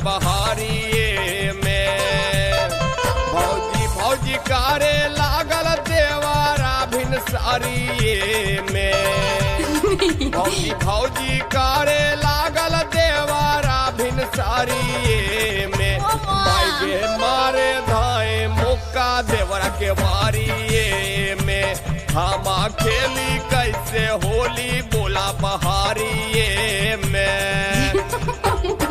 बहारिए में भौजी भौजी करे लागल देवारा भिन सारिए में भौजी भौजी करे लागल देवारा भिन सारिए में माई गे मारे धाए मुक्का देवरा के बारिए में हमा खेली कैसे होली बोला बहारिए में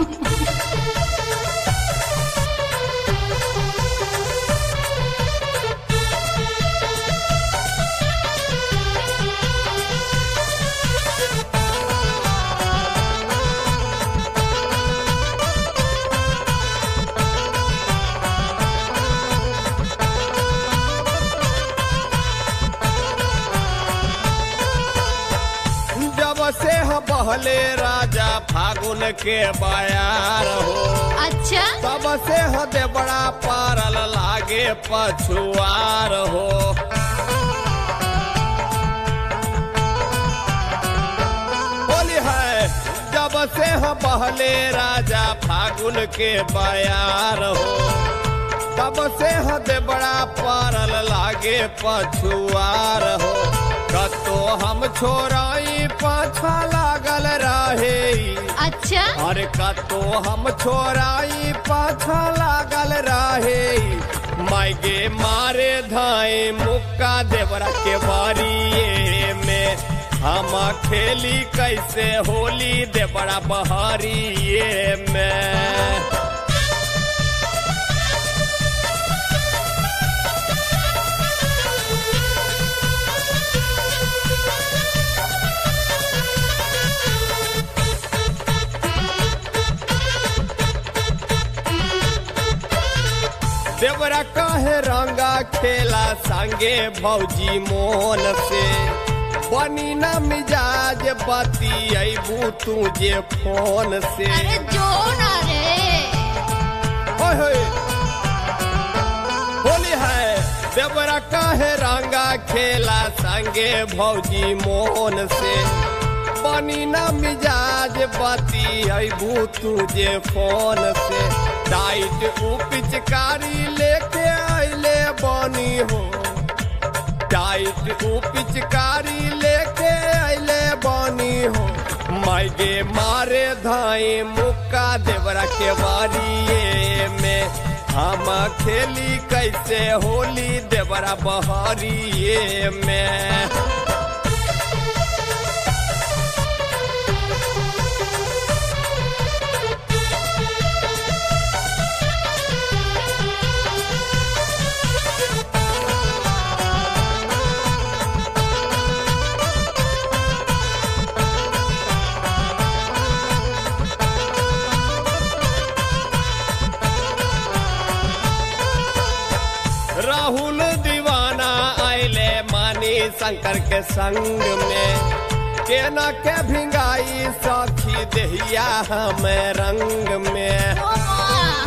जब से हम बहले राजा फागुन के बयार हो अच्छा तब से हदे बड़ा पारल लागे पछुआर हो बोली है जब से हम बहले राजा फागुन के बयार हो तब से हदे बड़ा पारल लागे पछुआर हो कतो हम छोराई पाछा लागल रहे अच्छा अरे कतो हम छोराई पाछा लागल रहे मायगे मारे धाए मुक्का देवरा के बारिए में हम खेली कैसे होली देवरा बहारिए में देवरा कहे रंगा खेला संगे भौजी मोन से बनी न मिजाज बती अबू तुझे फोन से अरे जो ना रे ओए होए। होली है देवरा कहे रंगा खेला संगे भौजी मोन से बनी न मिजाज बती अबू तुझे फोन से डाइट ऊ पिचकारी लेके आइले बनी हो टाइट ऊ पिचकारी लेके आइले बनी हो मायगे मारे धाए मुक्का देवरा के बारिए में हम खेली कैसे होली देवरा बहारिए में राहुल दीवाना आइले मानी शंकर के संग में केना के भिंगाई सखी दहिया हमें रंग में ओ माँ,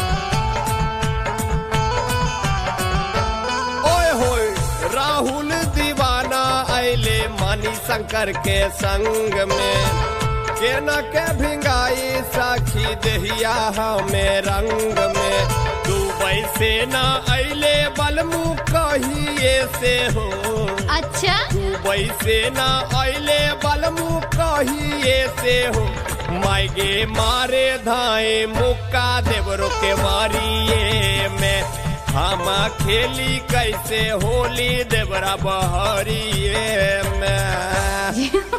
ओए होए राहुल दीवाना आइले मानी शंकर के संग में केना के भिंगाई साखी दहिया हमें रंग में दुबई से ना अइले बलमू कहिए से हो अच्छा दुबई से ना अइले बलमू कहिए से हो मायगे मारे धाए मुक्का देवरो के मारिए में हम खेली कैसे होली देवरा बहरिए में